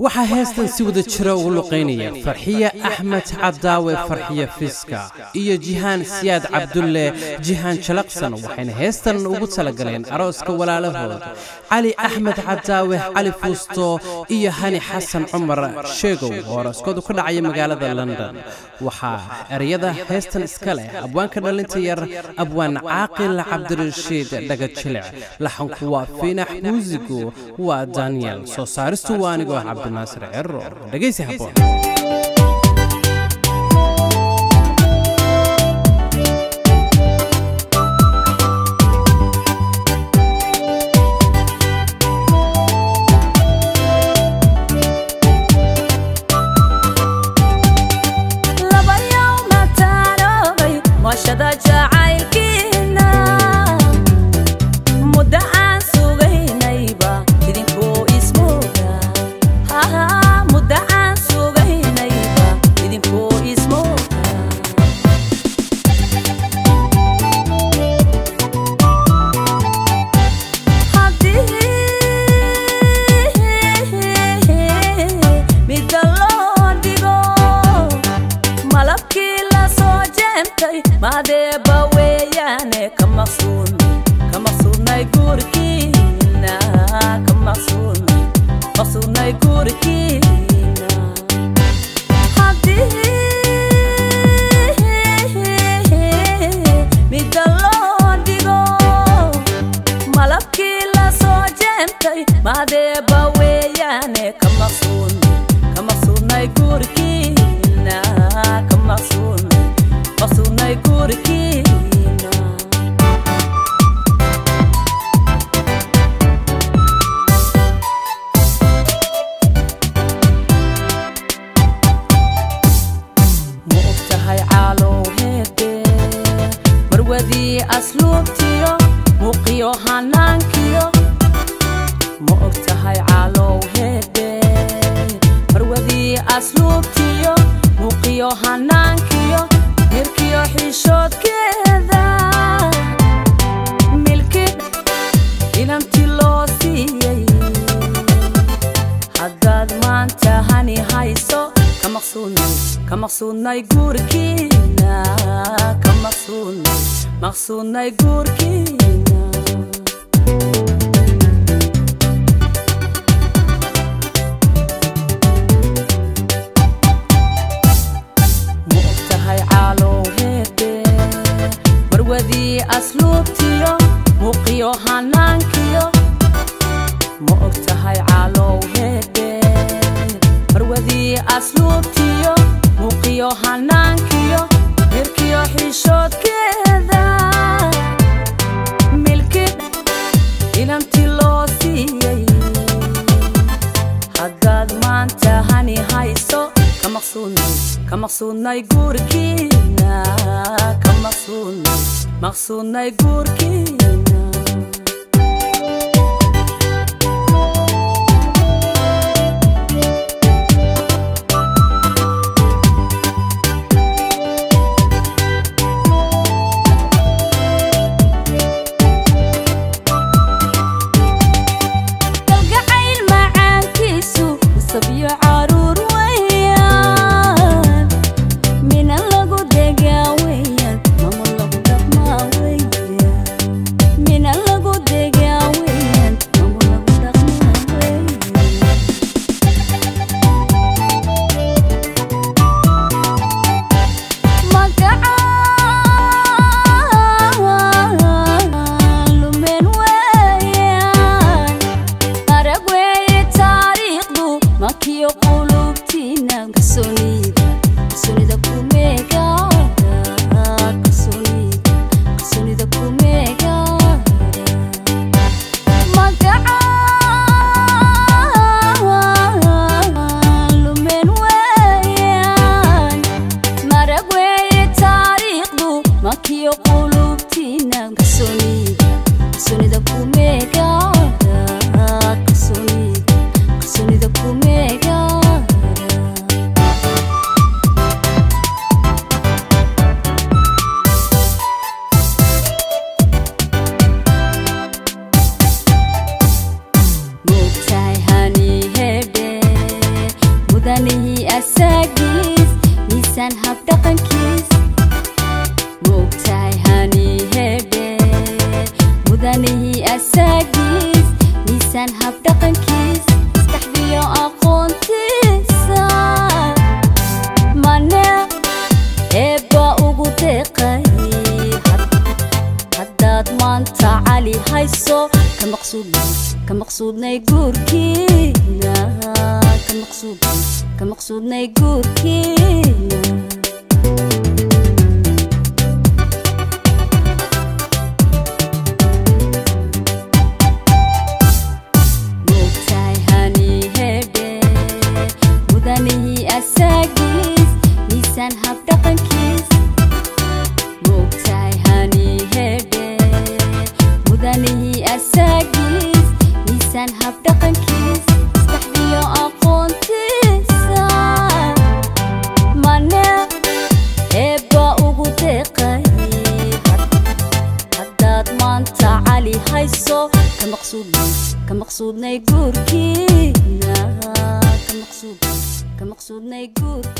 waxaa heestan si wada jira ugu luqaynaya farxiye axmed cadaawe farxiye fiska iyo jihaan siyaad cabdulle jihaan jalaqsan waxayna heestan ugu talagaleen arooska walaalahood cali axmed cadaawe cali fuusto iyo hani xasan cumar sheegow oo arooskoodu ka dhacaya magaalada london waxaa ereyada heestan iska leh abwaanka dhalinta yar abwaan caaqil cabdirashiid dhagajilic laxanku waa fiinax muusigu waa daniel soo saaristu waa anigoo cabdinaasir cero dhegaysi haboon mina maqsuudnay guurkiina moogtahay hani hedhe mudanihii asaagiis miisaan habdhaqankiis moogtahay hani hedhe mudanihii asaagiis miisaan habdhaqankiis maskaxdiyo aqoontiisa mane eebba ugu deeqay haddaad maanta cali hayso ka maqsuudnay ka maqsuudnay guurkiina ka maqsuud ka maqsuudnay guur